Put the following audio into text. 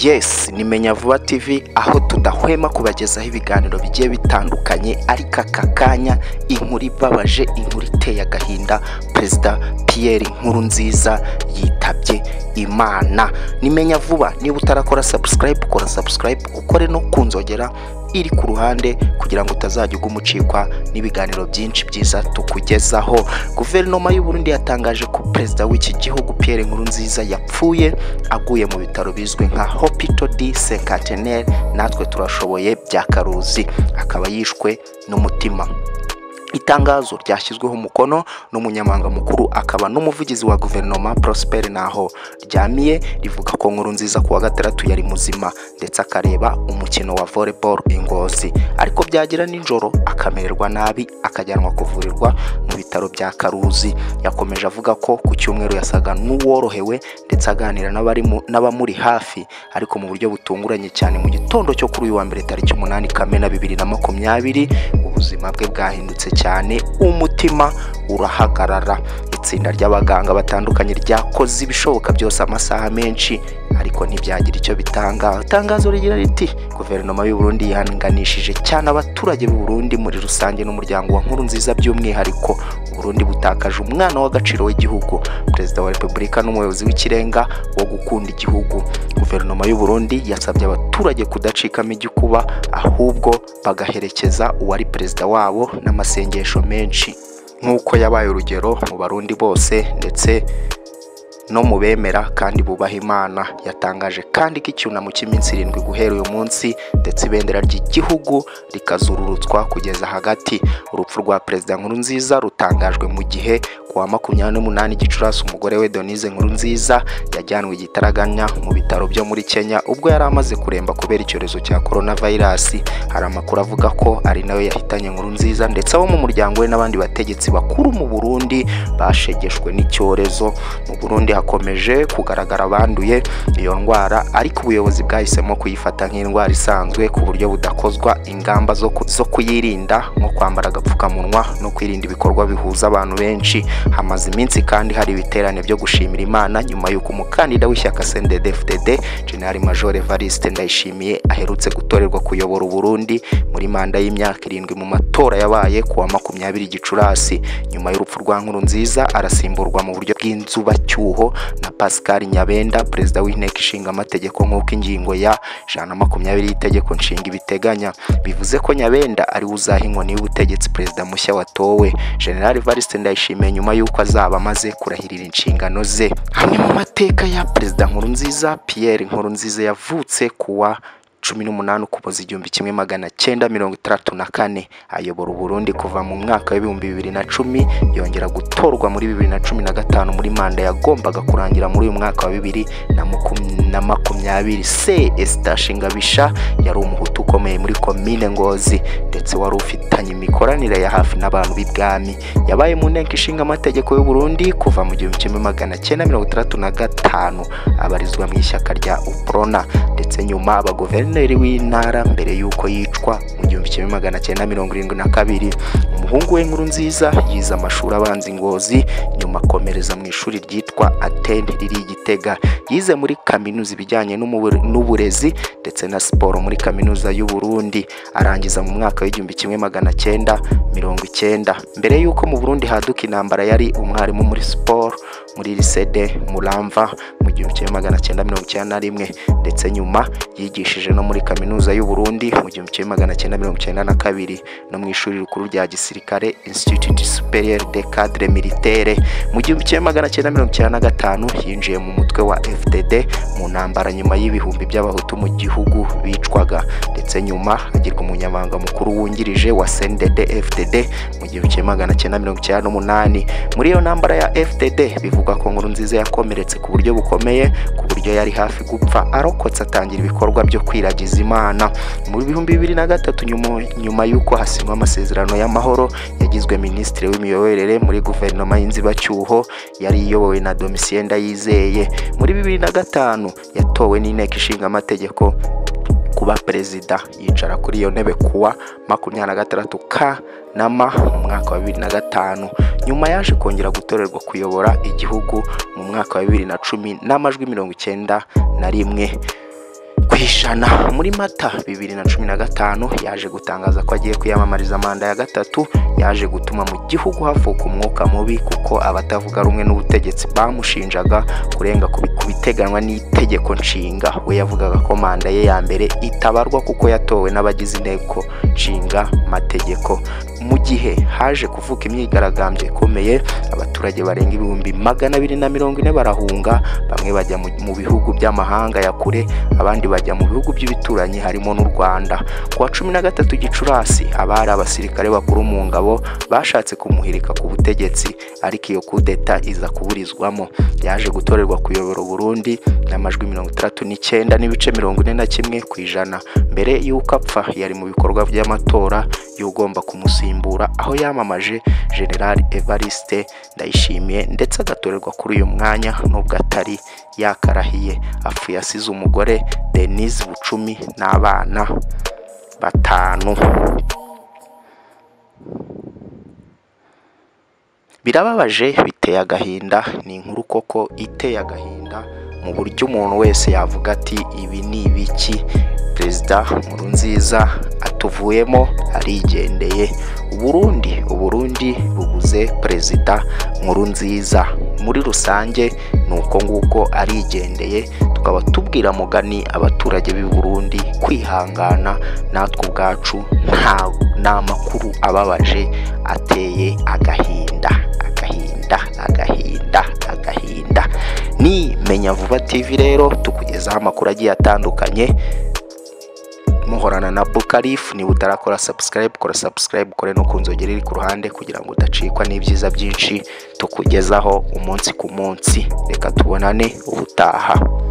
Yes ni Menya Vuba TV aho tudahwema kubagezaho ibiganiro bigiye bitandukanye ariko aka kanya inkuru ibabaje inkuru iteye agahinda Perezida Pierre Nkurunziza yitabye Imana ni Menya Vuba niba utarakora subscribe kora subscribe ukore no ku nzogera iri ku ruhande kugira ngo utazajya uguma ucikwa n'ibiganiro byinshi byiza tukugezaho guverinoma y'u Burundi yatangaje ko perezida w'iki gihugu Pierre Nkurunziza yapfuye aguye mu bitaro bizwi nka Hôpital du Cinquantenaire natwe turashoboye bya Karuzi akaba yishwe n'umutima itangazo ryashyizweho umukono n'umunyamabanga mukuru akaba n'umuvugizi wa guverinoma Prosper Naho ryamiye rivuga ko nkuru nziza kuwa gatandatu yari muzima ndetse akareba umukino wa volleyball i Ngozi ariko byagira nijoro akamererwa nabi akajyanwa kuvurirwa mu bitaro bya Karuzi yakomeje avuga ko ku cyumweru yasaga n'uworohewe ndetse aganira n'abari mu- n'abamuri hafi ariko mu buryo butunguranye cyane mu gitondo cyo kuri uyu wa mbere tariki umunani Kamena bibiri na makumyabiri ubuzima bwe bwahindutse cyane umutima urahagarara itsinda ry'abaganga batandukanye ryakoze ibishoboka byose amasaha menshi ariko ntibyagira icyo bitanga itangazo rigira riti guverinoma y'u Burundi yihanganishije cyane abaturage b'u Burundi muri rusange n'umuryango wa nkuru nziza by'umwihariko u Burundi butakaje umwana w'agaciro w'igihugu perezida wa repubulika n'umuyobozi w'ikirenga wo gukunda igihugu guverinoma y'u Burundi yasabye abaturage kudacikamo igikuba ahubwo bagaherekeza uwari perezida wabo n'amasengesho menshi nk'uko yabaye urugero mu barundi bose ndetse no mu bemera kandi bubaha imana yatangaje kandi ko icyunamo cy'iminsi irindwi guhera uyu munsi ndetse ibendera ry'igihugu rikazururutswa kugeza hagati urupfu rwa perezida nkurunziza rutangajwe mu gihe ku wa makumyabiri n'umunani gicurasi umugore we donise nkurunziza yajyanwe i gitaraganya mu bitaro byo muri kenya ubwo yari amaze kuremba kubera icyorezo cya coronavirus hari amakuru avuga ko ari nawe yahitanye nkurunziza ndetse abo mu muryango we n'abandi bategetsi bakuru mu burundi bashegeshwe n'icyorezo mu burundi hakomeje kugaragara abanduye iyo ndwara ariko ubuyobozi bwahisemo kuyifata nk'indwara isanzwe ku buryo budakozwa ingamba zo ku- zo kuyirinda nko kwambara agapfukamunwa no kwirinda ibikorwa bihuza abantu benshi hamaze iminsi kandi hari ibiterane byo gushimira imana nyuma y'uko umukandida w'ishyaka CNDD-FDD General Major Evariste Ndayishimiye aherutse gutorerwa kuyobora Uburundi muri manda y'imyaka irindwi mu matora yabaye ku wa makumyabiri Gicurasi nyuma y'urupfu rwa Nkurunziza arasimburwa mu buryo bw'inzubacyuho na Pascal Nyabenda perezida w'inteko ishinga amategeko nk'uko ingingo ya ijana na makumyabiri y'itegeko nshinga ibiteganya bivuze ko Nyabenda ari we uzaha inkoni y'ubutegetsi perezida mushya watowe General Evariste Ndayishimiye nyuma y'uko azaba amaze kurahirira inshingano ze hamwe mu mateka ya perezida Nkurunziza Pierre Nkurunziza yavutse kuwa cumi n'umunani ukuboza igihumbi kimwe magana cyenda mirongo itandatu na kane ayobora uburundi kuva mu mwaka w'ibihumbi bibiri na cumi yongera gutorwa muri bibiri na cumi na gatanu muri manda yagombaga kurangira muri uyu mwaka wa bibiri na makum- na makumyabiri se estashi ngabisha yari umuhutu ukomeye muri komine ngozi ndetse wari ufitanye imikoranire ya hafi n'abantu b'ibwami yabaye mu nteko ishinga amategeko y'u Burundi kuva mu gihumbi kimwe magana cyenda mirongo itandatu na gatanu abarizwa mu ishyaka rya uprona ndetse nyuma abaguverineri w'intara mbere y'uko yicwa mu gihumbi kimwe magana cyenda mirongo irindwi na kabiri umuhungu we nkuru nziza yize amashuri abanza ingozi nyuma akomereza mu ishuri ryitwa atene riri i gitega yize muri kaminuza ibijyanye n'umubure- n'uburezi ndetse na siporo muri kaminuza y'u Burundi arangiza mu mwaka w'igihumbi kimwe magana cyenda mirongo icyenda mbere y'uko mu Burundi haduka intambara yari umwarimu muri siporo muri lisede muramva mu gihumbi kimwe magana cyenda mirongo icyenda na rimwe ndetse nyuma yigishije no muri kaminuza y'u Burundi mu gihumbi kimwe magana cyenda mirongo icyenda na kabiri no mu ishuri rikuru rya gisirikare Institut Superieur de Cadre Militaire mu gihumbi kimwe magana cyenda mirongo icyenda na gatanu yinjiye mu mutwe wa FDD mu ntambara nyuma y'ibihumbi by'abahutu mu gihugu bicwaga ndetse nyuma agirwa umunyamabanga mukuru wungirije wa CNDD FDD mu gihumbi kimwe magana cyenda mirongo icyenda n'umunani muri iyo ntambara ya FDD bivugwa ko Nkurunziza yakomeretse ku buryo bukomeye ku buryo yari hafi gupfa arokotse atangira ibikorwa byo kwiragiza Imana mu bihumbi bibiri na gatatu nyuma, nyuma y'uko hasinywa amasezerano y'amahoro yagizwe minisitiri w'imiyoborere muri guverinoma y'inzibacyuho yari iyobowe na Domitien Ndayizeye muri bibiri na gatanu yatowe n'inteko ishinga amategeko kuba perezida yicara kuri iyo ntebe kuwa makumyabiri na gatandatu ka nama mu mwaka wa bibiri na gatanu nyuma yaje kongera gutorerwa kuyobora igihugu mu mwaka wa bibiri na cumi n'amajwi mirongo icyenda na rimwe ijana muri mata bibiri na cumi na gatanu yaje gutangaza ko agiye kwiyamamariza manda ya gatatu yaje gutuma mu gihugu havuka umwuka mubi kuko abatavuga rumwe n'ubutegetsi bamushinjaga kurenga ku bi- ku biteganywa n'itegeko nshinga we yavugaga ko manda ye ya mbere itabarwa kuko yatowe n'abagize inteko nshinga mategeko mu gihe haje kuvuka imyigaragambyo ikomeye abaturage barenga ibihumbi magana abiri na mirongo ine barahunga bamwe bajya mu- mu bihugu by'amahanga ya kure abandi bajya mu bihugu by'ibituranyi harimo n'u Rwanda ku wa cumi na gatatu Gicurasi abari abasirikare bakuru mu ngabo bashatse kumuhirika ku butegetsi ariko iyo kudeta iza kuburizwamo yaje gutorerwa kuyobora Burundi n'amajwi mirongo itandatu n'icyenda n'ibice mirongo ine na kimwe ku ijana mbere y'uko apfa yari mu bikorwa by'amatora y'ugomba kumusimbura aho yamamaje General Evariste Ndayishimiye ndetse agatorerwa kuri uyu mwanya nubwo atari yakarahiye apfuye asize umugore Denise Bucumi n'abana batanu birababaje biteye agahinda ni inkuru koko iteye agahinda mu buryo umuntu wese yavuga ati ibi ni ibiki perezida Nkurunziza atuvuyemo arigendeye uburundi uburundi bubuze perezida Nkurunziza muri rusange ni uko nguko arigendeye tukaba tubwira mugani abaturage b'i Burundi kwihangana natwe ubwacu nta n'amakuru ababaje ateye agahinda agahinda agahinda agahinda ni menya vuba tv rero tukugezaho amakuru agiye atandukanye muhorana na Bukarifu niba utarakora subscribe kora subscribe ukore no ku nzogera iri ku ruhande kugira ngo udacikwa n'ibyiza byinshi tukugezaho umunsi ku munsi reka tubonane ubutaha